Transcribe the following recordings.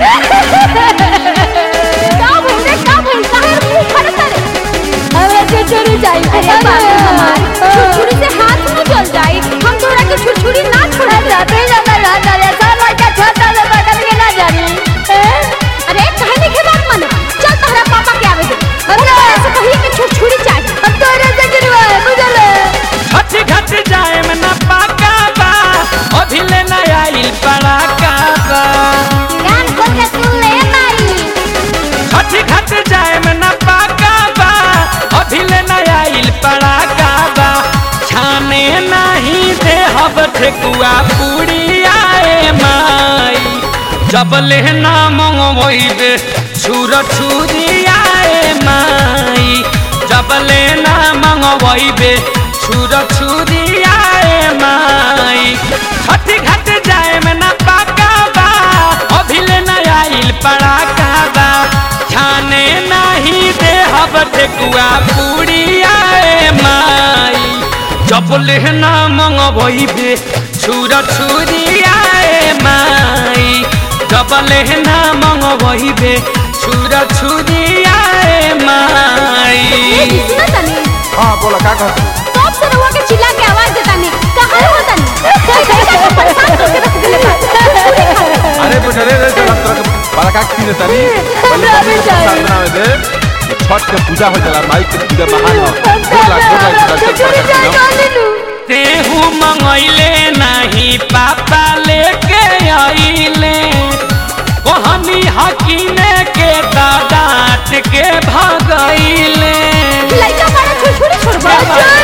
का भइल रे का भइल काहे मुंह फड़ता रे हमरा छुरछुरी चाहिए अरे बाबू हमार छुरछुरी से हाथ न जल जाए हम तोरा के छुरछुरी ना छोड़ा जाते जाता रहता रे सब लड़का छोटा से बटन के ना जानी अरे काहे नहीं के बात मानो चल तोहरा पापा के आवे दे हम तोरा से कहिए कि छुरछुरी चाहिए हम तोरे से गिरवा बुझल छठ घट जाए में न पाका बा अभी ले न आइल पड़ाका बा कान खोल के सुन ले माई छठ घट जाए में न पाका बा अभी ले न आइल पड़ाका बा छाने नहीं दे हब ठेकुआ पूरी आए माई जब ले ना मंगवैबे छुर छुरी आए माई जब ले ना मंगवैबे छुर छुरी आए माई छठ घट जाए में न पाका बा अभी ले न आइल पड़ाका बा छाने नहीं दे हब ठेकुआ पूरी आए माई जब लेहना मंगवैबे छुर छुरी आए माई जब लेहना मंगवैबे छुर छुरी आए माई सुना तनी हाँ बोला का कहत कब से रहुआ के चिल्ला के आवाज देता नहीं कहाँ हो तनी कोई तरीका से परेशान करके रख दिले बा। छुरी खा ले। अरे बेटा रे रे चल तरह के बड़ा का की ने तनी पहले मम्मी को प्रसाद बनावे दे छठ के पूजा हो जाला माई के पूजा महान हो बोला बोला दर्शन कर तेहू मंगैले नहीं पापा लेके आइले कहनी हकीने के दादात के भगैले लड़का बड़ा छुरछुरी छोड़बा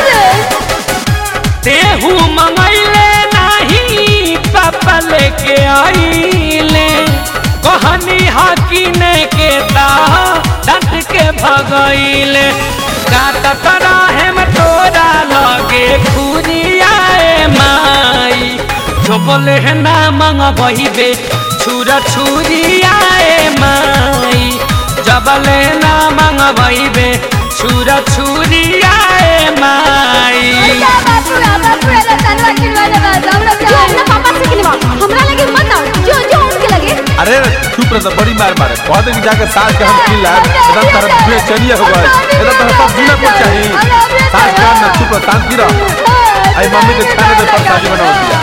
तेहू मंगैले नहीं पापा लेके आइले कहनी हकीने के दादात के भगैले काटत रहे में तोरा लगे खुरियाए माई जो बोले है ना मंगबे छुरा छुरियाए माई जबले ना मंगबे छुरा छुरियाए माई क्या बापू रा बापू रा तनवा किलवा ले बा हमरा जो अपना पापा से किलवा हमरा लगे मत आओ जो जो उनके लगे अरे चुप रह बड़ी मार मारे कह दे कि जाके सास के हम खिला एकदम तरफ पूरे चलिए हो गए एकदम तरफ सब जीना कुछ चाहिए सास के ना चुप रह शांति रह आई मम्मी के खाने दे पर शादी बनाओ दिया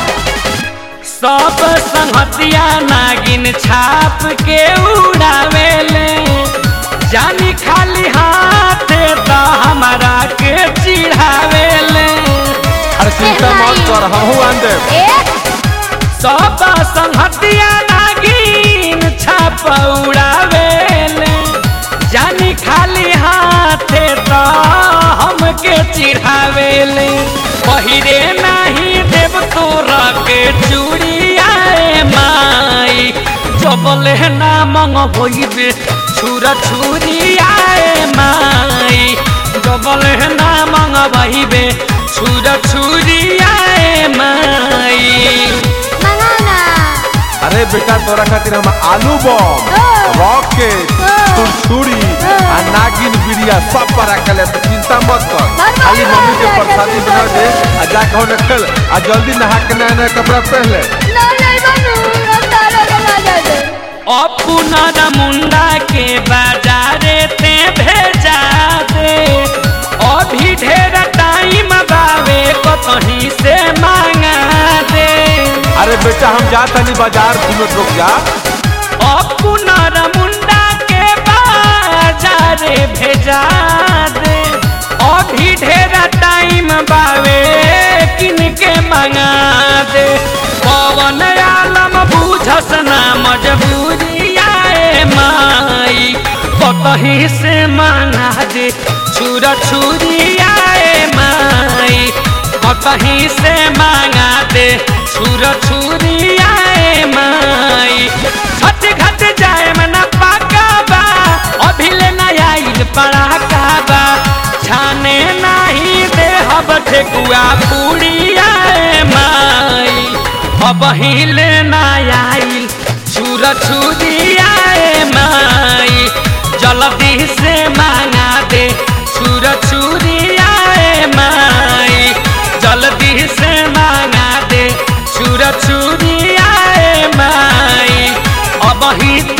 सब संहतिया नागिन छाप के उड़ावेले जानी खाली हाथ तो हमारा के चिढ़ावेले अरे चिंता मत कर हम हूं आन दे ए सब संहतिया नागिन छाप उड़ावेले जानी खाली हाथ तो हमके चिढ़ावेले पहिरे नहीं देव तोरा के चूड़ियाए माई जबले ना मंगबे छुरा छुरियाए माई जबले ना मंगबे छुरा छुरियाए माई मंगाना अरे बेटा तोरा खातिर हम आलू बम रॉकेट छुरछुरी आ नागिन बिरिया सब पर रखले तो चिंता मत कर खाली मम्मी के प्रसादी बना दे आ जा कहो न खेल आ जल्दी नहा के नया नया कपड़ा पहन ले ना नहीं बनू अब तारा के ना जा दे अपना मुंडा के बाजारे ते भेजा दे अभी ढेर टाइम बावे कहीं से मांगा दे अरे बेटा हम जा तनी बाजार तू लोग रुक जा अपना मुंडा के बाजारे भेजा दे अभी ढेर टाइम बावे किन के मंगा दे पवन आलम बुझस ना मजबूरी आए माई कहीं से मंगा दे छुरा छुरी आए माई कहीं से मंगा दे छुरा छुरी आए माई छठ घट जाए में न पाका बा अभी ले न आइल पड़ाका बा छाने नहीं दे हब ठेकुआ पूरी आए माई अब हिले न आइल छुरा छुरी आए माई जल्दी से मांगा दे छुरा छुरी आए माई जल्दी से मांगा दे छुरा छुरी आए माई अब ही